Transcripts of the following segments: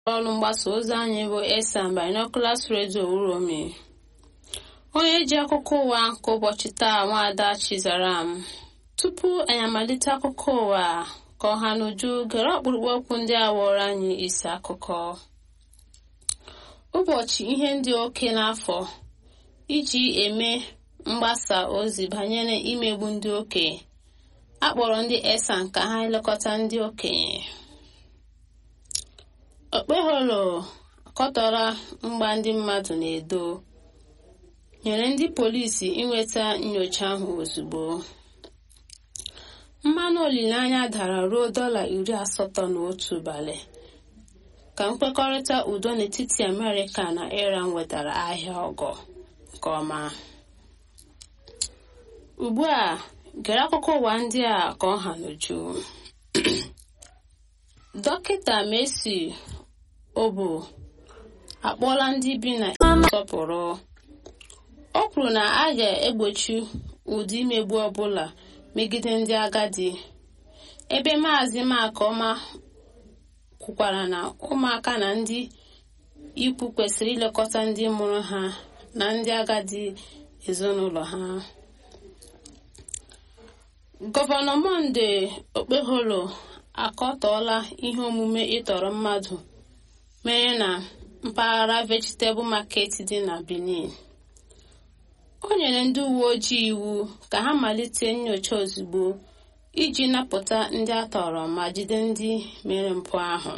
ọrụ mgbasa ozi anyị bụ esan binoculars radio uromi onye ji akụkọ ụwa nke ụbọchị taa nwaada chizaram tupu anyị amalite akụkọ ụwa ka ọha n'uju gere ọkpụrụkpụ okwu ndị a wụrụ anyị isi akụkọ ụbọchị ihe ndị oke n'afọ iji eme mgbasa ozi banyere imegbu ndị okenye akpọrọ ndị esan ka ha elekọta ndị okenye okpeholo akọtọrọ mgba ndị mmadụ na-edo nyere ndị polisi inweta nyocha ahụ ozugbo mmanụ olileanya dara ruo dọla iri asatọ na otu ụbalị ka nkwekọrịta udo n'etiti amerịka na iran wetara ahịa ọgọ nke ọma ugbu a gere akụkọ ụwa ndị a ka ọ ha n'uju dọkịta Messi obo akpọọla ndị bi na nsọpụrụ o kwuru na a ga-egbochi ụdị imegbu ọbụla megide ndị agadi ebe maazị makọma kwukwara na ụmụaka na ndị ikwu kwesịrị ilekọta ndị mụrụ ha na ndị agadi ezinụlọ ha gọvanọ monde okpeholo akọtọọla ihe omume ịtọrọ mmadụ mere na mpaghara vegetable market dị na benin o nyere ndị uwe ojii iwu ka ha malite nyocha ozugbo iji napụta ndị atọrọ ma jide ndị mere mpụ ahụ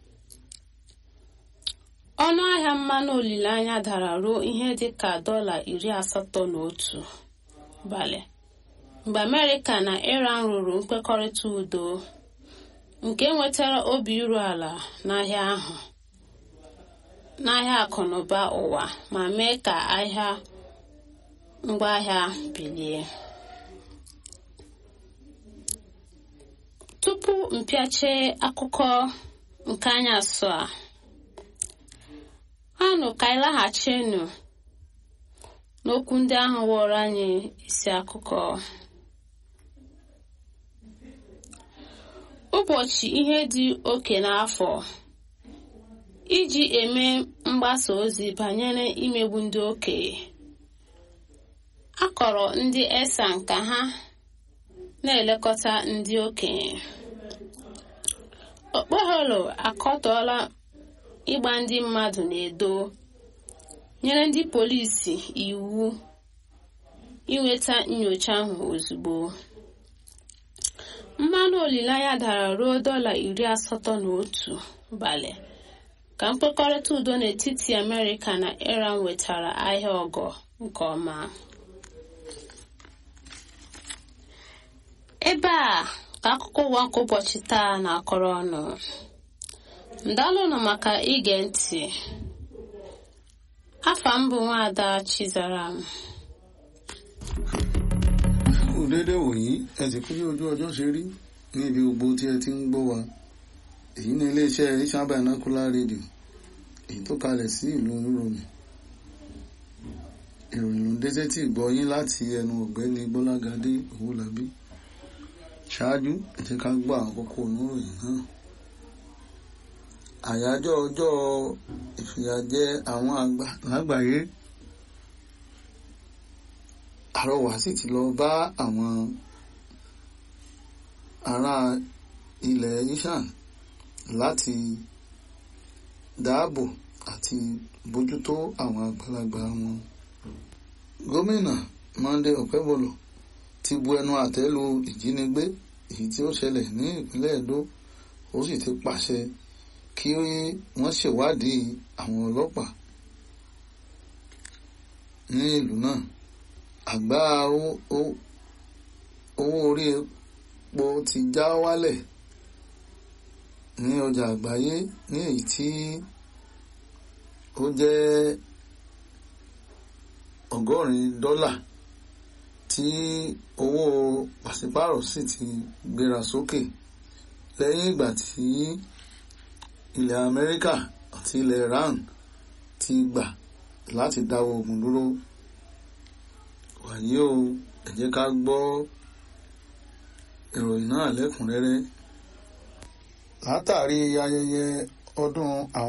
ọnụ ahịa mmanụ olileanya dara ruo ihe dị ka dọla iri asatọ na otu balị mgbe amerịka na iran rụrụ nkwekọrịta udo nke nwetara obi iru ala n'ahịa ahụ n'ahịa akụnụba ụwa ma mee ka ahịa ngwaahịa bilie tupu mpịache akụkọ nke anyasụ a anụ ka anyị laghachinu n'okwu ndị ahụ wụrụ anyị isi akụkọ ụbọchị ihe dị oke n'afọ iji eme mgbasa ozi banyere imegbu ndị okenye a kọrọ ndị esan ka ha na-elekọta ndị okenye okpeholo akọtọọla ịgba ndị mmadụ na-edo nyere ndị polisi iwu inweta nyocha ahụ ozugbo mmanụ olileanya dara ruo dọla iri asatọ na otu balị ka nkwekọrịta udo n'etiti amerịka na iran wetara ahịa ọgọ nke ọma ebe a ka akụkọ ụwa nke ụbọchị taa na-akọrọ ọnụ ndalụnụ maka ige ntị afa m bụ nwaada chizaram kù déédéé wòyí ẹ sì kú bí ojú ọjọ́ ṣe rí ní ibi gbogbo tí ẹ ti ń gbọ́ wa èyí ní iléeṣẹ́ Asian Binocular Radio èyí tó kalẹ̀ sí ìlú oníròmì ìròyìn ló ń dé sétí ìgbọ́ yín láti ẹnu ọ̀gbẹ́ni Gbọ́lágadé Owólabí ṣáájú ẹ jẹ́ ká gbọ́ àwọn kókó oníròyìn náà àyájọ́ ọjọ́ ìfìyàjẹ àwọn àgbà lágbàáyé àrọwà sì ti lọ bá àwọn ará ilẹ̀ yíṣàn láti dáàbò àti bójútó àwọn àgbàlagbà wọn. gómìnà Monday Okebolo ti bu ẹnu àtẹ́ lu ìjínigbé èyí tí ó ṣẹlẹ̀ ní ìpínlẹ̀ Edo ó sì ti pàṣẹ kí wọ́n ṣèwádìí àwọn ọlọ́pàá ní ìlú náà àgbá owó orí epo ti já wálẹ̀ ní ọjà àgbáyé ní èyí tí ó jẹ́ ọgọ́rin dọ́là tí owó pàṣípàrọ̀ sì ti gbéra sókè lẹ́yìn ìgbà tí ilẹ̀ Amẹ́ríkà àti ilẹ̀ Iran ti gbà láti dáwọ́ ogun dúró wàyí o ẹ jẹ́ ká gbọ́ ìròyìn náà lẹ́kùnrẹ́rẹ́ látàrí ayẹyẹ ọdún àwọn.